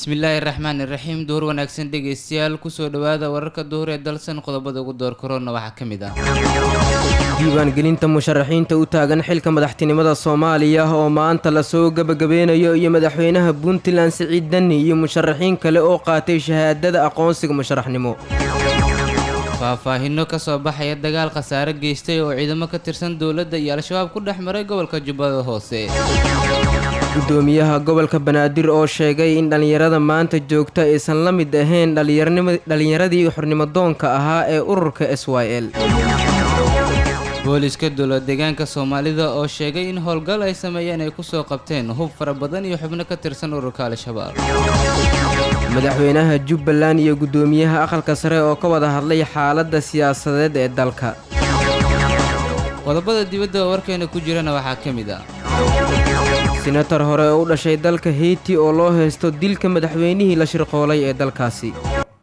bismillaahi raxmaani raxiim duhur wanaagsan dhegeystayaal kusoo dhowaada wararka duhur ee dalsan qodobada ugu door korona waxaa ka mid ah diiwaangelinta musharaxiinta u taagan xilka madaxtinimada soomaaliya oo maanta lasoo gebagabeynayo iyo madaxweynaha puntland siciid dani iyo musharaxiin kale oo qaatay shahaadada aqoonsiga musharaxnimo faahfaahino kasoo baxaya dagaal khasaare geystay oo ciidamo ka tirsan dowladda iyo al-shabaab ku dhex maray gobolka jubbada hoose gudoomiyaha gobolka banaadir oo sheegay in dhallinyarada maanta joogta aysan la mid ahayn dhallinyaradii xornimodoonka ahaa ee ururka s y l booliska dowlad deegaanka soomaalida oo sheegay in howlgal ay sameeyeen ay kusoo qabteen hub fara badan iyo xubno ka tirsan ururka al-shabaab madaxweynaha jubbaland iyo guddoomiyaha aqalka sare oo ka wada hadlay xaaladda siyaasadeed ee dalka qodobada dibadda oo warkeena ku jirana waxaa ka mid ah senatar hore oo u dhashay dalka heyti oo loo haysto dilka madaxweynihii la shirqoolay ee dalkaasi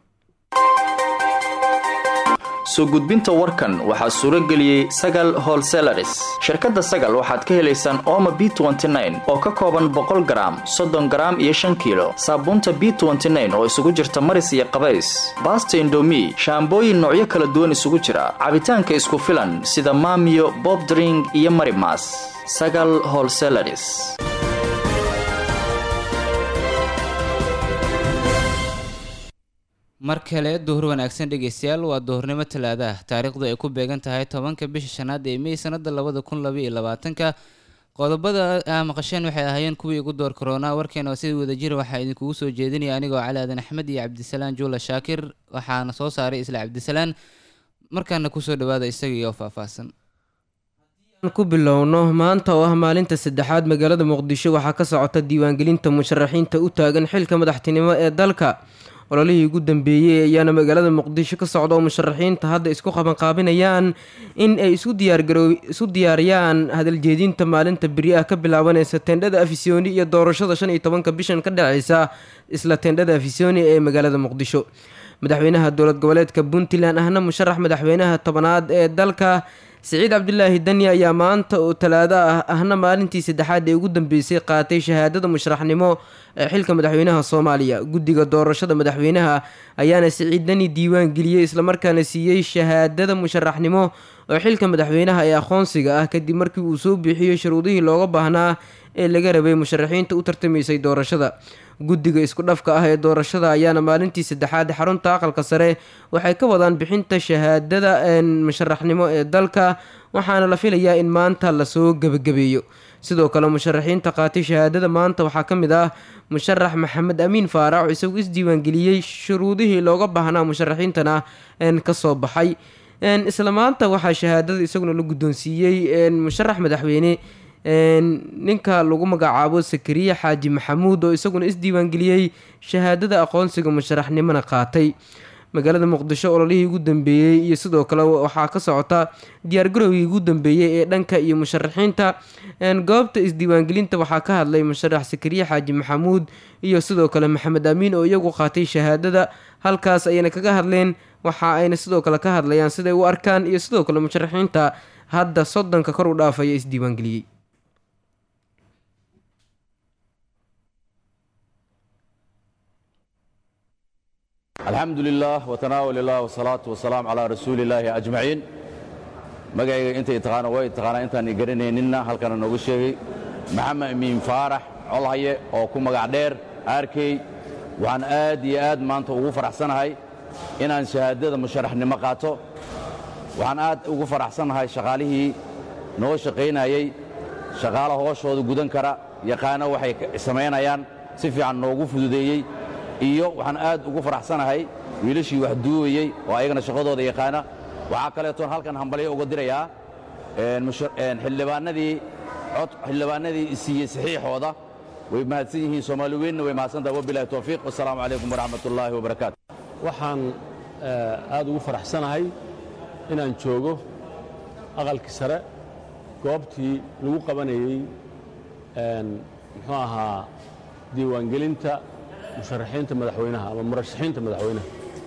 soo gudbinta warkan waxaa suuro geliyey sagal holselaris shirkadda sagal waxaad ka helaysaan ooma b oo ka kooban boqol garaam soddon garaam iyo shan kiilo saabuunta b oo isugu jirta maris iyo qabays baasta indomi shaambooyin noocyo kala duwan isugu jira cabitaanka isku filan sida maamiyo bobdring iyo marimas sagal holselaris mar kale duhur wanaagsan dhegeystayaal waa duhurnimo talaada ah taariikhdu ay ku beegan tahay tobanka bisha shanaad ee mey sanada labada kun labaiyo labaatanka qodobada aa maqasheen waxay ahaayeen kuwii ugu door korona warkeena sida wadajira waxaa idinkugu soo jeedinaya anigoo cali aadan axmed iyo cabdisalaan juula shaakir waxaana soo saaray isla cabdisalaan markaana kusoo dhawaada isagiioo faahfaahsan ku bilowno maanta oo ah maalinta saddexaad magaalada muqdisho waxaa ka socota diiwaangelinta musharaxiinta u taagan xilka madaxtinimo ee dalka ololihii ugu dambeeyey ayaana magaalada muqdisho ka socda oo musharaxiinta hadda isku qabanqaabinayaan in ay isu diyaariyaan hadaljeedinta maalinta beri ah ka bilaabanaysa tendhada afisyooni iyo doorashada shan iyo tobanka bishan ka dhaceysa isla tendhada afisyooni ee magaalada muqdisho madaxweynaha dowlad goboleedka puntland ahna musharax madaxweynaha tobanaad ee dalka siciid cabdulaahi dani ayaa maanta oo talaado ah ahna maalintii saddexaad ee ugu dambeysay qaatay shahaadada musharaxnimo ee xilka madaxweynaha soomaaliya guddiga doorashada madaxweynaha ayaana siciid dani diiwaan geliyey islamarkaana siiyey shahaadada musharaxnimo oo xilka madaxweynaha ee aqoonsiga ah kadib markii uu soo biixiyey shuruudihii looga baahnaa ee laga rabay musharaxiinta u tartamaysay doorashada guddiga isku dhafka ah ee doorashada ayaana maalintii saddexaad xarunta aqalka sare waxay ka wadaan bixinta shahaadada musharaxnimo ee dalka waxaana la filayaa in maanta lasoo gebagabeeyo sidoo kale musharaxiinta qaatay shahaadada maanta waxaa ka mid ah musharax maxamed amiin faarax oo isagu isdiiwaangeliyey shuruudihii looga baahnaa musharaxiintana kasoo baxay isla maanta waxaa shahaadada isaguna la guddoonsiiyey musharax madaxweyne ninka lagu magacaabo sakariye xaaji maxamuud oo isaguna isdiiwaangeliyey shahaadada aqoonsiga musharaxnimona qaatay magaalada muqdisho ololihii ugu dambeeyey iyo sidoo kale waxaa ka socota diyaargarowgii ugu dambeeyey ee dhanka iyo musharaxiinta goobta isdiiwaangelinta waxaa ka hadlay musharax sakariye xaaji maxamuud iyo sidoo kale maxamed amiin oo iyagu qaatay shahaadada halkaas ayayna kaga hadleen waxa ayna sidoo kale ka hadlayaan siday u arkaan iyo sidoo kale musharaxiinta hadda soddonka kor u dhaafaya isdiiwaangeliyey alxamdu lilah wtanaawal ilah wsalaatu wasalaam calaa rasuuli illaahi ajmaciin magacayga intay taqaana way taqaanaa intaan i garanayninna halkana noogu sheegay maxamed amiin faarax colhaye oo ku magac dheer arkey waxaan aad iyo aad maanta ugu faraxsanahay inaan shahaadada musharaxnimo qaato waxaan aad ugu faraxsanahay shaqaalihii noo shaqaynayey shaqaala hooshooda gudan kara yaqaano waxay samaynayaan si fiican noogu fududeeyey iyo waxaan aad ugu faraxsanahay wiilashii wax duubayey oo ayagana shaqadooda yaqaana waxaa kaleetoon halkan hambalyo uga dirayaa xildhibaanadii cod xildhibaanadii siiyey saxiixooda way mahadsan yihiin soomaali weynna way mahadsantahay wabilahi towfiiq wasalaamu calaykum waraxmat ullaahi wabarakaatu waxaan aad ugu faraxsanahay inaan joogo aqalkii sare goobtii lagu qabanayey muxuu ahaa diiwaangelinta musharaxiinta madaxweynaha ama murashaxiinta madaxweynaha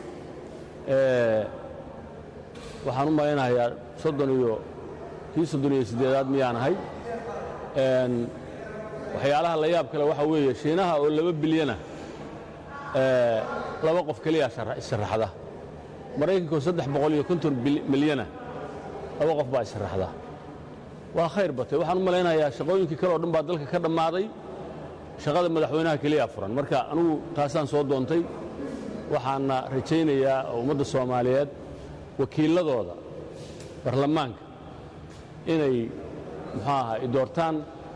waxaan u malaynahayaa soddon iyo kii soddon iyo siddeedaad miyaan ahay waxyaalaha la yaab kale waxaa weeye shiinaha oo laba bilyana laba qof keliya issharaxda maraykanko saddex boqol iyo konton milyana laba qof baa issharaxda waa khayr batay waxaan u malaynayaa shaqooyinkii kale oo dhan baa dalka ka dhammaaday shaqada madaxweynaha keliya furan marka anugu taasaan soo doontay waxaana rajaynayaa ummadda soomaaliyeed wakiilladooda baarlamaanka inay muxuu ahaa i doortaan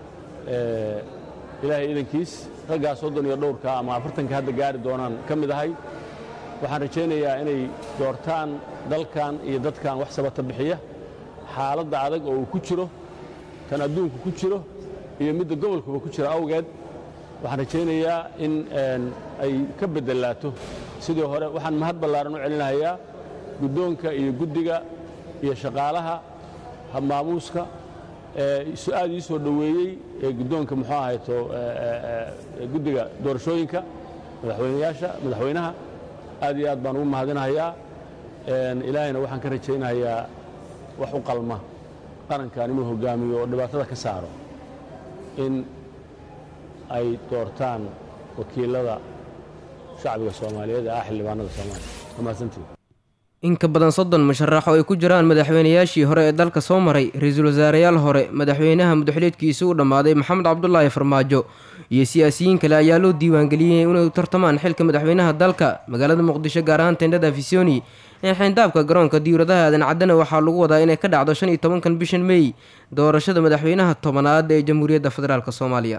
ilaahay idankiis raggaa soddon iyo dhowrka ama afartanka hadda gaari doonaan ka mid ahay waxaan rajaynayaa inay doortaan dalkan iyo dadkan wax sabata bixiya xaaladda adag oo uu ku jiro tan adduunku ku jiro iyo midda gobolkuba ku jira awgeed waxaan rajaynayaa in ay ka beddelaato sidii hore waxaan mahad ballaaran u celinahayaa guddoonka iyo guddiga iyo shaqaalaha habmaamuuska aad ii soo dhoweeyey ee guddoonka muxuu ahayto guddiga doorashooyinka madaxweynayaasha madaxweynaha aad iyo aad baan ugu mahadinahayaa ilaahayna waxaan ka rajaynayaa wax u qalma qarankan inuu hogaamiyo oo dhibaatada ka saaro in ay doortaan wakiilada shacbiga soomaaliyeed ee ah xildhibaanada soomaaliya mahadsantii in ka badan soddon musharax oo ay ku jiraan madaxweynayaashii hore ee dalka soo maray ra-iisul wasaareyaal hore madaxweynaha mudaxuleedkiisa u dhammaaday maxamed cabdulaahi farmaajo iyo siyaasiyiin kale ayaa loo diiwaangeliyey inay tartamaan xilka madaxweynaha dalka magaalada muqdisho gaar ahaan tendhada afisoni ee xeyndaabka garoonka diwradaha aadan caddana waxaa lagu wadaa inay ka dhacdo shan iyo tobankan bishan mey doorashada madaxweynaha tobanaad ee jamhuuriyadda federaalk soomaaliya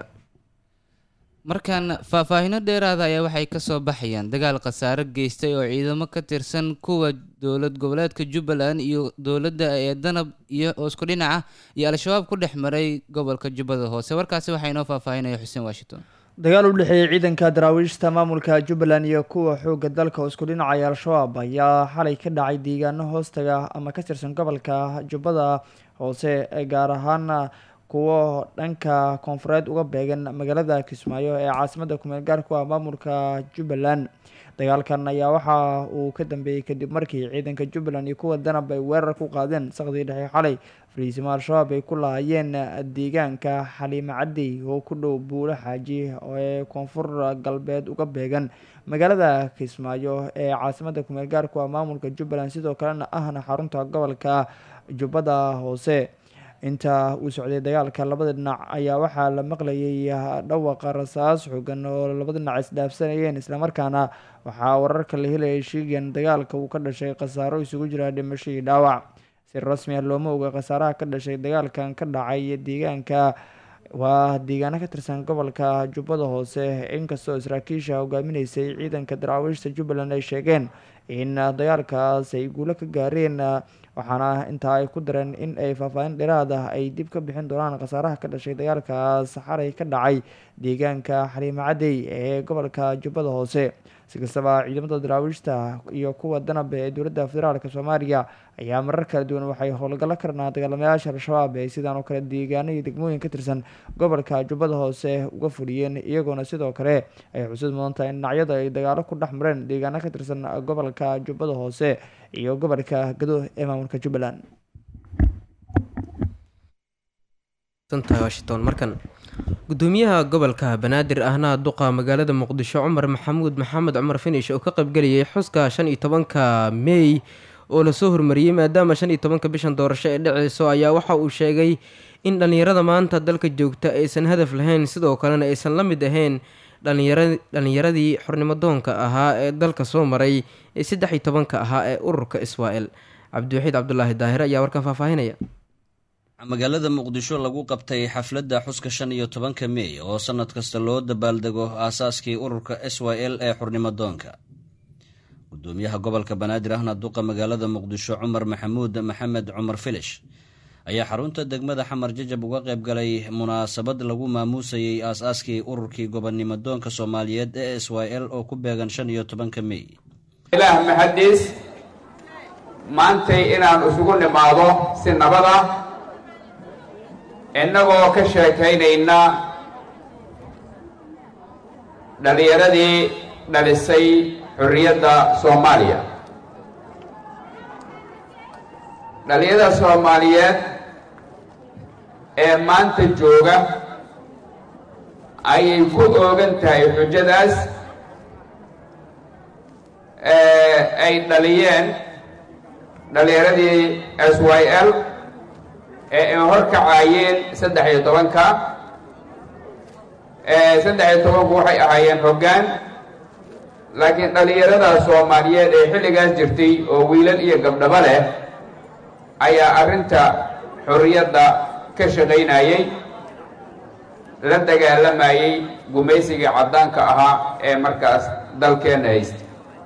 markaan faahfaahino dheeraada ayaa waxay ka soo baxayaan dagaal khasaare geystay oo ciidamo ka tirsan kuwa dowlad goboleedka jubbaland iyo dowladda ee danab iyo oo isku dhinac ah iyo al-shabaab ku dhex maray gobolka jubbada hoose warkaasi waxaa inoo faahfaahinaya xuseen washington dagaal u dhexeeyey ciidanka daraawiishta maamulka jubbaland iyo kuwa xoogga dalka oo isku dhinacaya al-shabaab ayaa xalay ka dhacay deegaano hoostaga ama ka tirsan gobolka jubbada hoose gaar ahaan kuwo dhanka koonfureed uga beegan magaalada kismaayo ee caasimada kumeel gaarku ah maamulka jubbaland dagaalkan ayaa waxa uu ka dambeeyey kadib markii ciidanka jubbaland iyo kuwa danab ay weerar ku qaadeen saqdii dhexe xalay fariisimo al-shabaab ay ku lahaayeen deegaanka xaliime caddi oo ku dhow buulo xaaji ee koonfur galbeed uga beegan magaalada kismaayo ee caasimada kumeel gaarku ah maamulka jubbaland sidoo kalena ahna xarunta gobolka jubbada hoose inta uu socday dagaalka labada dhinac ayaa waxaa la maqlayay dhawaqa rasaas xoogan oo labada dhinac isdhaafsanayeen islamarkaana waxaa wararka la helayay sheegayan dagaalka uu ka dhashay khasaaro isugu jira dhimasho iyo dhaawac si rasmi ah looma oga khasaaraha ka dhashay dagaalkan ka dhacay deegaanka waa deegaano ka tirsan gobolka jubbada hoose inkastoo saraakiisha hogaaminaysay ciidanka daraawiishta jubbaland ay sheegeen in dagaalkaas ay guulo ka gaareen waxaana intaa ay ku dareen in ay faahfaahin dheeraad ah ay dib ka bixin doonaan khasaaraha ka dhashay dagaalkaas xalay ka dhacay deegaanka xaliime cadey ee gobolka jubbada hoose si kastaba ciidamada daraawiishta iyo kuwa danab ee dowladda federaalk soomaaliya ayaa marar kala duwan waxay howlgallo ka dhanaa dagaalamayaasha al-shabaab ee sidaan oo kale deegaano iyo degmooyin ka tirsan gobolka jubbada hoose uga fuliyeen iyagoona sidoo kale ay xusud mudan tahay in dhinacyada ay dagaalo ku dhex mareen deegaano ka tirsan gobolka jubbada hoose iyo gobolka gado ee maamulka jubbaland washington markan gudoomiyaha gobolka banaadir ahna duqa magaalada muqdisho cumar maxamuud maxamed cumar finish oo ka qaybgelayay xuska shan iyo tobanka mey oo lasoo hormariyey maadaama shan iyo tobanka bishan doorasho ee dhaceyso ayaa waxa uu sheegay in dhallinyarada maanta dalka joogta aysan hadaf lahayn sidoo kalena aysan la mid ahayn dhallinyaradii xornimodoonka ahaa ee dalka soo maray ee saddex iyo tobanka ahaa ee ururka israel cabdiwaxiid cabdulaahi daahir ayaa warkan faahfaahinaya magaalada muqdisho lagu qabtay xafladda xuska shan iyo tobanka mey oo sannad kasta loo dabaaldego aasaaskii ururka s y l ee xurnimadoonka gudoomiyaha gobolka banaadir ahna duqa magaalada muqdisho cumar maxamuud maxamed cumar filish ayaa xarunta degmada xamar jajab uga qayb galay munaasabad lagu maamuusayey aas-aaskii ururkii gobonnimodoonka soomaaliyeed ee s y l oo ku beegan shan iyo tobanka mey ilaah mahadiis maantay inaan isugu nimaado si nabad ah innagoo ka sheekaynayna dhallinyaradii dhalisay xorriyadda soomaaliya dhallinyarada soomaaliyeed ee maanta jooga ayay ku oogan tahay xujadaas ay dhaliyeen dhallinyaradii s y l ee ay horkacaayeen saddex iyo tobanka saddex iyo tobanku waxay ahaayeen hoggaan laakiin dhallinyarada soomaaliyeed ee xilligaas jirtay oo wiilal iyo gabdhaba leh ayaa arrinta xorriyadda ka shaqaynayey la dagaalamayey gumaysigii caddaanka ahaa ee markaas dalkeenna haystay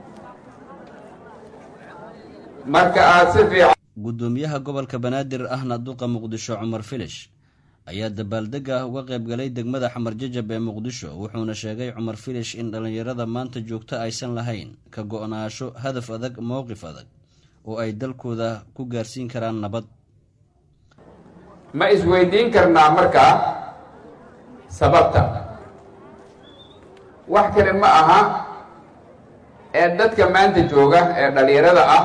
marka aad si fiican guddoomiyaha gobolka banaadir ahna duqa muqdisho cumar filish ayaa dabaaldega uga qayb galay degmada xamar jajab ee muqdisho wuxuuna sheegay cumar filish in dhallinyarada maanta joogto aysan lahayn ka go-naasho hadaf adag mowqif adag oo ay dalkooda ku gaarsiin karaan nabad ma isweydiin karnaa markaa sababta wax kale ma aha ee dadka maanta jooga ee dhallinyarada ah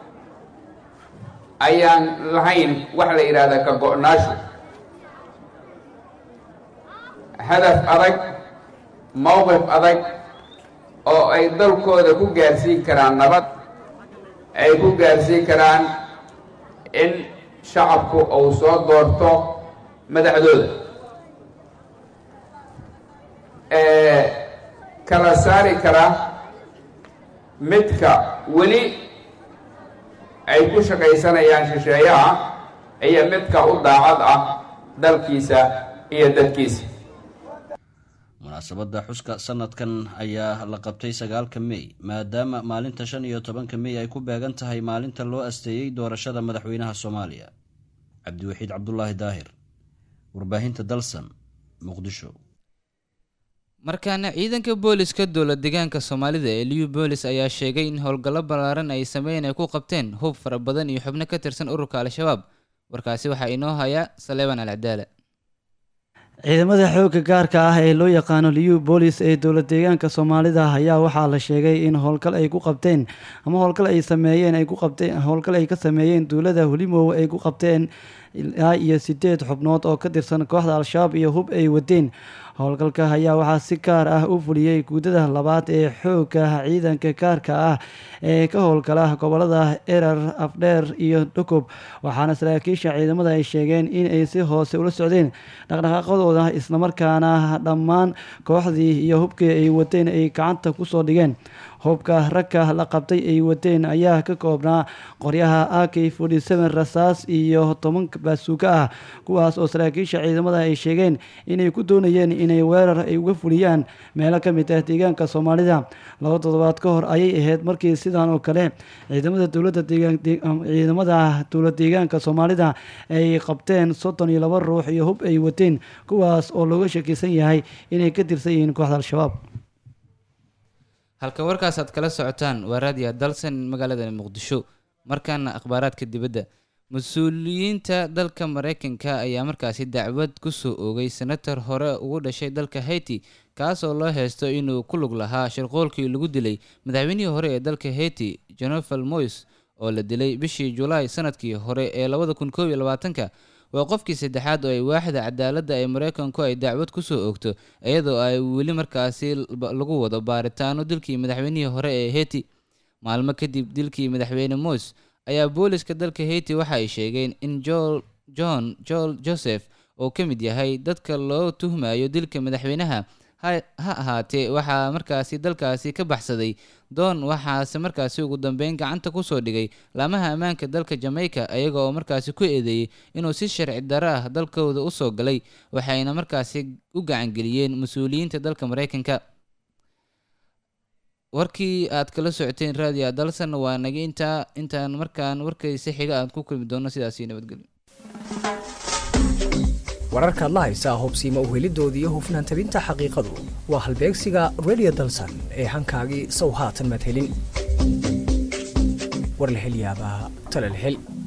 ayaan lahayn wax la yidhaahdaa ka go-naasho hadaf adag mowqif adag oo ay dalkooda ku gaarsiin karaan nabad ay ku gaarsiin karaan in shacabku uu soo doorto madaxdooda kala saari kara midka weli ay ku shaqaysanayaan shisheeyaha iyo midka u daacad ah dalkiisa iyo dadkiisa munaasabadda xuska sanadkan ayaa la qabtay sagaalka mey maadaama maalinta shan iyo tobanka mey ay ku beegan tahay maalinta loo asteeyey doorashada madaxweynaha soomaaliya cabdiwaxiid cabdulaahi daahir warbaahinta dalsan muqdisho markaana ciidanka booliska dowla deegaanka soomaalida ee liu boolis ayaa sheegay in howlgallo ballaaran ay sameyn ay ku qabteen hub fara badan iyo xubno ka tirsan ururka al-shabaab warkaasi waxaa inoo haya saleeban alcadaala ciidamada xoogga gaarka ah ee loo yaqaano liu boolis ee dowla deegaanka soomaalida ayaa waxaa la sheegay in howlgal ay ku qabteen ama howlgal ay sameeyeen ay ku qabteen howlgal ay ka sameeyeen duulada hulimow ay ku qabteen ilaa iyo sideed xubnood oo ka tirsan kooxda al-shabaab iyo hub ay wadeen howlgalka ayaa waxaa si gaar ah u fuliyey guudada labaad ee xoogga ciidanka gaarka ah ee ka howlgala gobolada erar afdheer iyo dhukob waxaana saraakiisha ciidamada ay sheegeen in ay si hoose ula socdeen dhaqdhaqaaqadooda islamarkaana dhammaan kooxdii iyo hubkii ay wadeen ay gacanta kusoo dhigeen hubka ragka la qabtay ay wadeen ayaa ka koobnaa qoryaha ak rasaas iyo toban baasuuka ah kuwaas oo saraakiisha ciidamada ay sheegeen inay ku doonayeen inay weerar ay uga fuliyaan meelo ka mid ah deegaanka soomaalida laba toddobaad ka hor ayay ahayd markii sidan oo kale ciidamada dowlada ciidamada dowlad deegaanka soomaalida ay qabteen soddon iyo laba ruux iyo hub ay wateen kuwaas oo looga shakisan yahay inay ka tirsan yihiin kooxda al-shabaab halka warkaas aad kala socotaan waa raadiya dalsan magaalada muqdisho markaana akhbaaraadka dibadda mas-uuliyiinta dalka mareykanka ayaa markaasi dacwad kusoo oogay senator hore ugu dhashay dalka haiti kaasoo loo heysto inuu ku lug lahaa shirqoolkii lagu dilay madaxweynihii hore ee dalka haiti jonefal mois oo la dilay bishii julaay sanadkii hore ee labada kun koob iyo labaatanka waa qofkii saddexaad oo ay waaxda cadaaladda ee mareykanku ay dacwad kusoo oogto iyadoo ay weli markaasi lagu wado baaritaano dilkii madaxweynihii hore ee haiti maalmo kadib dilkii madaxweyne mois ayaa booliska dalka haiti waxa ay sheegeen in john joel joseph oo ka mid yahay dadka loo tuhmayo dilka madaxweynaha ha ahaatee waxaa markaasi dalkaasi ka baxsaday doon waxaase markaasi ugu dambeyn gacanta kusoo dhigay laamaha ammaanka dalka jamaica iyaga oo markaasi ku eedeeyey inuu si sharci darro ah dalkooda usoo galay waxayna markaasi u gacangeliyeen mas-uuliyiinta dalka mareykanka warkii aad kala socoteen raadiya dalsan waa naga intaa intaan markaan warkaysi xiga aad ku kulmi doono sidaasi nabadgelyo wararkaad la haysaa hubsiima uhelidoodii iyo hufnaan tabinta xaqiiqadu waa halbeegsiga radio dalsan ee hankaagii sow haatan madhelin warlahelyaabaha talalhel